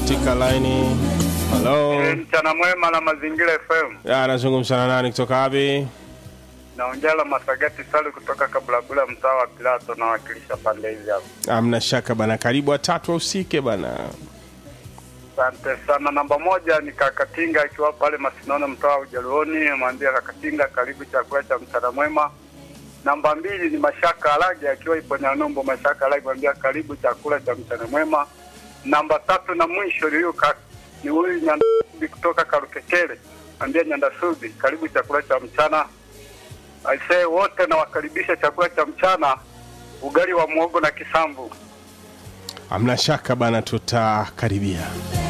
katika laini. Halo, Mchana mwema na Mazingira FM. Ya, anazungumza na nani kutoka wapi? Naongea la Masagati Sali kutoka Kabulabula, mtaa wa Pilato, nawakilisha pande hizi hapa. Amna shaka bana, karibu watatu usike bana. Asante sana. Namba moja ni Kakatinga akiwa pale Masinono, mtaa wa Ujaluoni. Mwambia Kakatinga, karibu chakula cha mchana mwema. Namba mbili ni Mashaka Alage akiwa ipo Nyanombo. Mashaka Alage mwambia karibu chakula cha mchana mwema. Namba tatu na mwisho ni huyu ka- ni huyu Nyandasubi kutoka Karukekele, mwambia Nyandasubi, karibu chakula cha mchana. Aisee, wote nawakaribisha chakula cha mchana, ugali wa muogo na kisamvu. Amna shaka bana, tutakaribia.